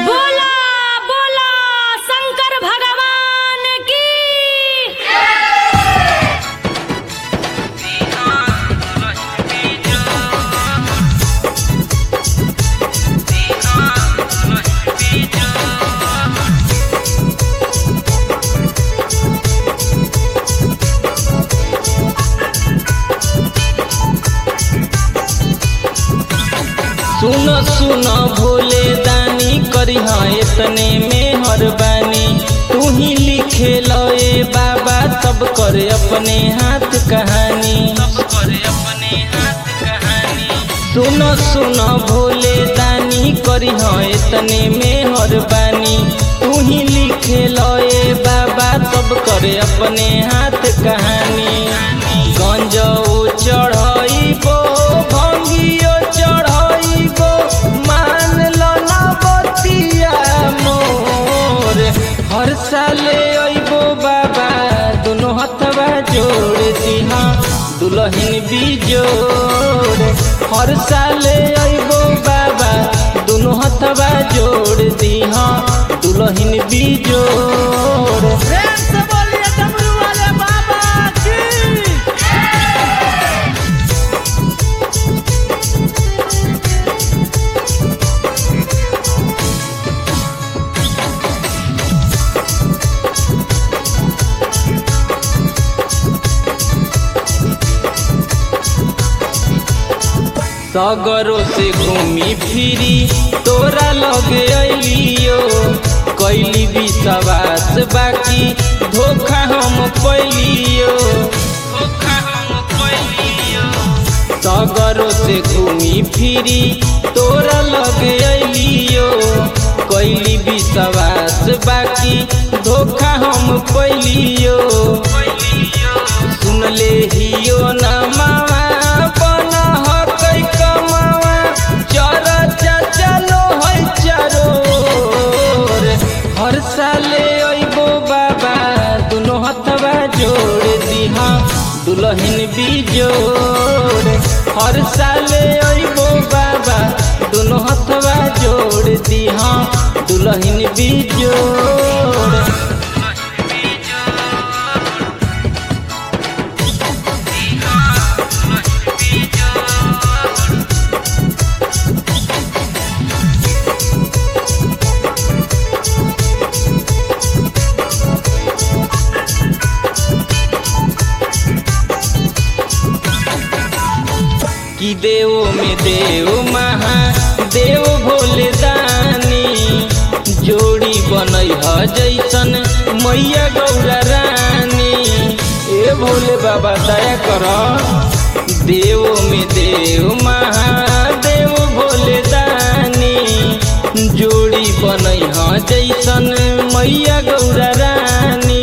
बोला बोला शंकर भगवान की सुन सुन भोले दानी करी इतने में हर बानी तू ही लिखे लए बाबा सब करे अपने हाथ कहानी सब करे अपने हाथ कहानी सुन सुन भोले दानी करी इतने में हर बानी तू ही लिखे लए बाबा सब करे अपने हाथ कहानी गंजो चढ़ाइबो भंगियो चढ़ाइबो मान लो ना बतिया मोर हर साले अइबो बाबा दोनों हथवा जोड़ दिहा दुल्हन भी जोड़ हर साले अइबो बाबा दोनों हथवा जोड़ दिहा दुल्हन भी जोड़ प्रेम से बोलिए डमरू वाले बाबा की सगरों से घूमी फिरी तोरा लगे अलियो कैली विश्वास बाकी धोखा हम पैलियो धोखा हम पैलियो सगरों से घूमी फिरी तोरा लगे अलियो कैली विश्वास बाकी धोखा हम पैलियो सुन ले हियो ना मामा बना हकै कमावा चर चलो है चरोर हर साले अइबो बाबा दोनों हथवा जोड़ दिहा दुल्हन भी जोड़ हर साले अइबो बाबा दोनों हथवा जोड़ दिहा दुल्हन भी जोड़ कि देव में देव महा देव भोले दानी जोड़ी बनई ह जैसन मैया गौरा रानी ए भोले बाबा दया कर देव में देव महादेव भोले दानी जोड़ी बनई ह जैसन मैया गौरा रानी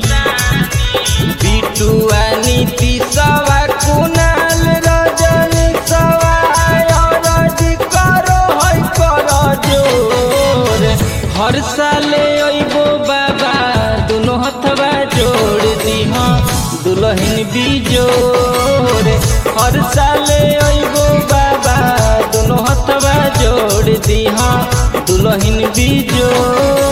बिटुआ नीति सवा कुनाल रजन सवा अरज करो है कर जोर हर साले अइबो बाबा दोनों हथवा जोड़ दिहा दुल्हन भी जोड़ हर साले अइबो बाबा दोनों हथवा जोड़ दिहा दुल्हन भी जोड़